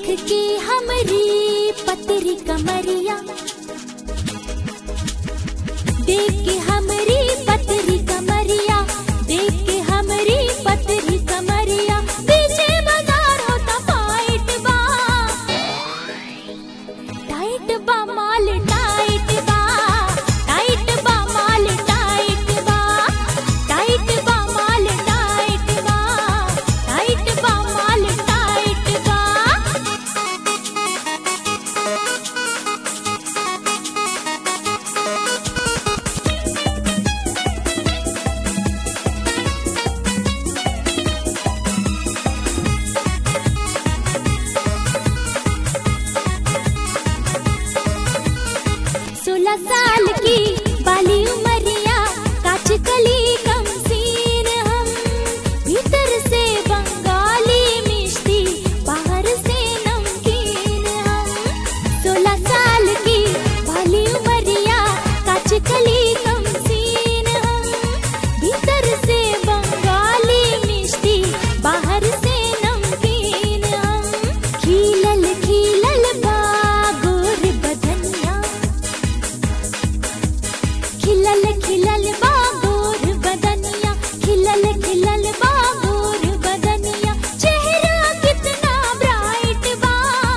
के हमरी पतरी कमरिया देख के हमरी पतरी कमरिया देख के हमरी पतरी कमरिया पीछे बाजार होता फाइट बा टाइट बा माल टाइट बा टाइट बा माल टाइट बा टाइट बा माल टाइट बा टाइट बा माल टाइट बा सोलह साल की बाली उमरिया काच कली कम सीन हम भीतर से बंगाली मिष्टी बाहर से नमकीन हम सोलह साल की बाली उमरिया काच कली कम सीन हम भीतर से बंगाली मिष्टी बाहर से नमकीन हम खिलल खिलल बा गोर बदनिया खिलल खिलल बाबूर बदनिया खिलल खिलल बाबूर बदनिया चेहरा कितना ब्राइट बा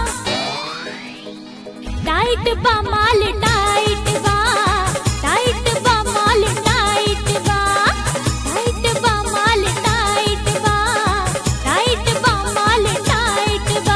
टाइट बा माल टाइट बा टाइट बा माल टाइट बा टाइट बा माल टाइट बा टाइट बा माल टाइट बा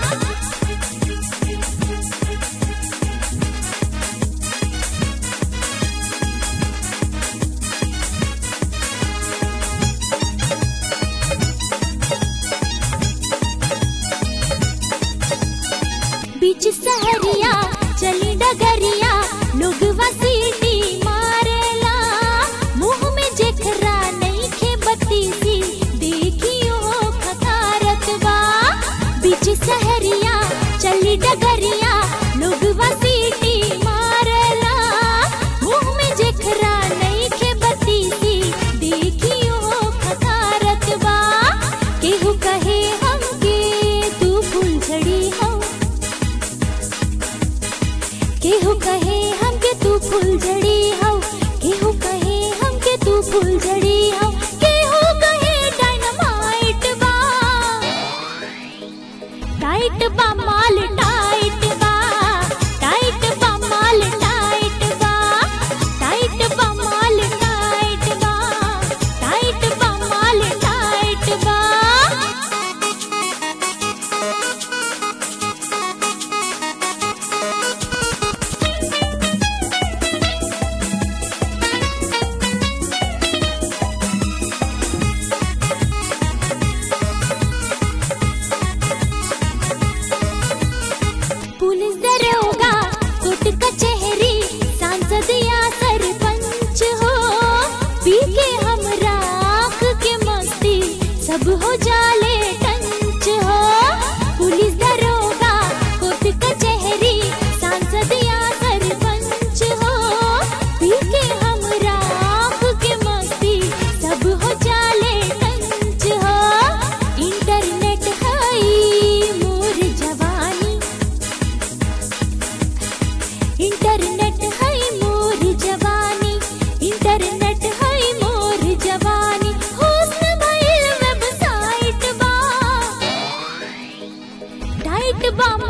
बीच सहरिया चली डगरिया लोग वसीटी मारेला मुंह में जेखरा नहीं खे बत्ती सी देखियो खतारत बा बीच सहरिया चली डगरिया लोग वसीटी मारेला मुंह में जेखरा नहीं खे बत्ती सी देखियो खतारत बा केहू कहे हमके तू फुलझड़ी हो केहू कहे हमके तू फुलझड़ी हो केहू कहे हमके तू फुलझड़ी हो केहू कहे डायनामाइट बा टाइट बा माल टाइट बा टाइट बा माल टाइट बा टाइट बा माल टाइट बा टाइट बा माल टाइट बा पुलिस दरोगा कोर्ट कचहरी सांसद या सरपंच हो पी के हम राख के मस्ती सब हो जाले टंच हो पुलिस दरोगा कोर्ट कचहरी सांसद या सरपंच हो पी के हम राख के मस्ती सब हो जाले टंच हो इंटरनेट है मोर जवानी इंटरनेट है मोर जवानी इंटरनेट है मोर जवानी हुस्न भइल वेबसाइट बा टाइट बा